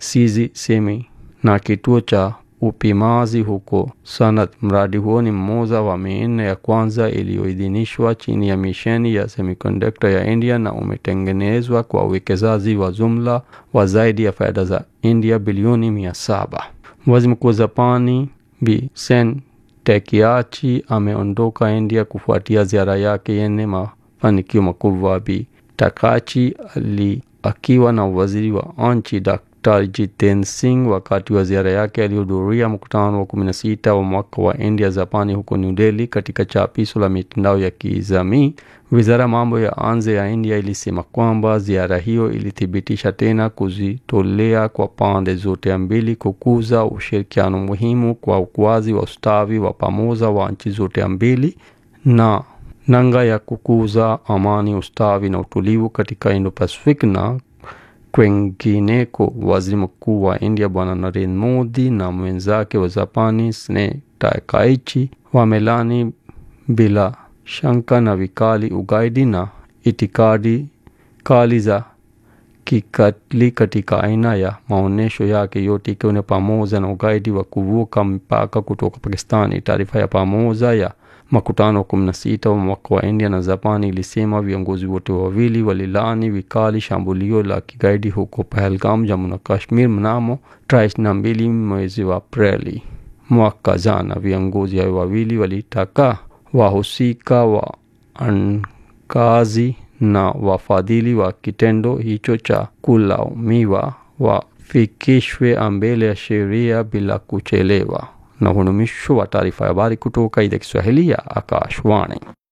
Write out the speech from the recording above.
Sizi Semi na kituo cha upimazi huko Sanat. Mradi huo ni mmoja wa minne ya kwanza iliyoidhinishwa chini ya misheni ya semiconductor ya India na umetengenezwa kwa uwekezaji wa jumla wa zaidi ya fedha za India bilioni mia saba. Waziri Mkuu wa Japani Bi Sen Takeachi ameondoka India kufuatia ziara yake yenye mafanikio makubwa. Bi Takachi ali akiwa na waziri wa nchi Dr. Jitendra Singh wakati wa ziara yake alihudhuria mkutano wa 16 wa mwaka wa India Japani huko New Delhi. Katika chapisho la mitandao ya kijamii, wizara ya mambo ya nje ya India ilisema kwamba ziara hiyo ilithibitisha tena kujitolea kwa pande zote mbili kukuza ushirikiano muhimu kwa ukuaji wa ustawi wa pamoja wa nchi zote mbili na nanga ya kukuza amani, ustawi na utulivu katika Indo-Pacific na kwengineko. Waziri Mkuu wa India Bwana Narendra Modi na mwenzake wa Japani Shinzo Takaichi wamelani bila shaka na vikali ugaidi na itikadi kali za kikatili katika aina ya maonesho yake yote ikiwa ni pamoja na ugaidi wa kuvuka mpaka kutoka Pakistani. Taarifa ya pamoja ya makutano wa kumi na sita wa mwaka wa India na Japani ilisema viongozi wote wawili walilani vikali shambulio la kigaidi huko Pahalgam, Jammu na Kashmir mnamo tarehe ishirini na mbili mwezi wa Aprili mwaka jana. Viongozi hao wawili walitaka wahusika wa ankazi na wafadhili wa kitendo hicho cha kulaumiwa wafikishwe mbele ya sheria bila kuchelewa. Na huu ni mwisho wa taarifa ya habari kutoka idhaa Kiswahili ya Akashwani.